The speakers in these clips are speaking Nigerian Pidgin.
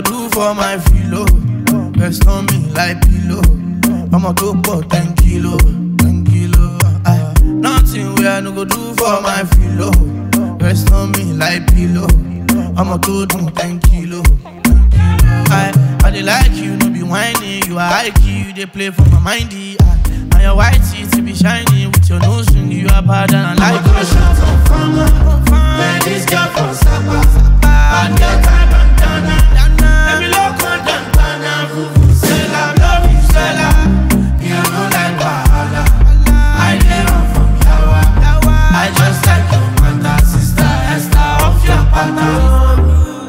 go do for my filo? Rest on me like pillow. I'ma go for 10 kilo, 10 kilo. Aye. Nothing where I no go do for my filo. Rest on me like pillow. I'ma go do 10 kilo, 10 kilo. I, I dey like you, no be whining. You are high key, you dey play for my mindy. I, and your white teeth be shiny with your nose ring. You are bad and I like you. Shut up, farmer. Man, this girl from Sapa. Bad girl type and dana. Let me look on Dantana. Vuvuzela, love you, Zella. You know like Wahala. I dey run from Yawa. I just like your mother, sister Esther off your pattern.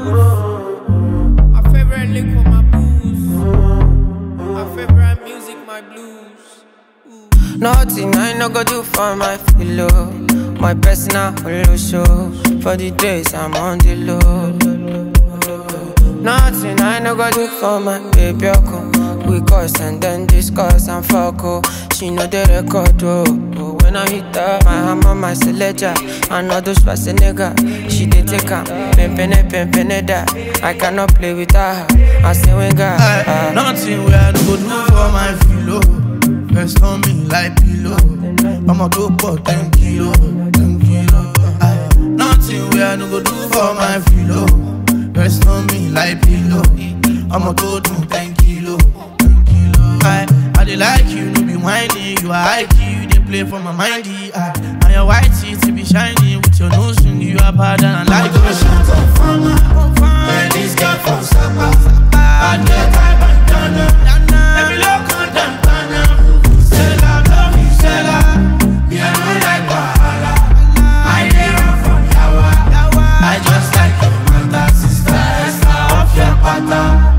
My favorite liquor, my booze. My favorite music, my blues. Nothing I no go do for my pillow. My personal holo show. For the days I'm on the low. Nothing I no go do for my baby. Oko. We cuss and then discuss and fuck. Oh. She know the record. Oh. Oh, When I hit her, my hammer, my selector. I know those nigga. She dey take her. Pimpin' pimpin' that. I cannot play with her. I say when God. Aye, Nothing where I no go do for my filo. Rest on me like pillow. I'ma go for 10 kilo, 10 kilo. Aye, Nothing where I no go do for my filo. Rest on me like pillow. I'ma go do 10 kilo, 10 kilo. Aye, I dey like you, no be whining. You are high key, you dey play for my mindy. Aye, and your white teeth be shiny with your nose ring. You are bad and I like you. Shut up, farmer. Man, this girl from Sapa. Bad girl type and dana. Let me look on Dantana. Vuvuzela, love you, Zella. Me, I know like Wahala. I dey run from Yawa. I just like your mother, sister Esther off your pattern.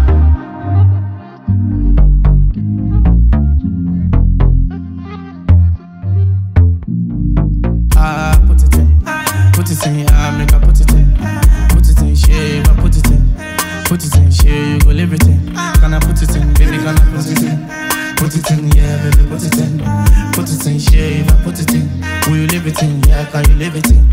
Ah, put it in, put it in, ah, make I put it in, put it in, shave, I put it in, put it in, shave, you go live it in. Can I put it in, baby, can I put it in? Put it in, yeah, baby, put it in, put it in, shave, I put it in. Will you live it in? Yeah, can you live it in?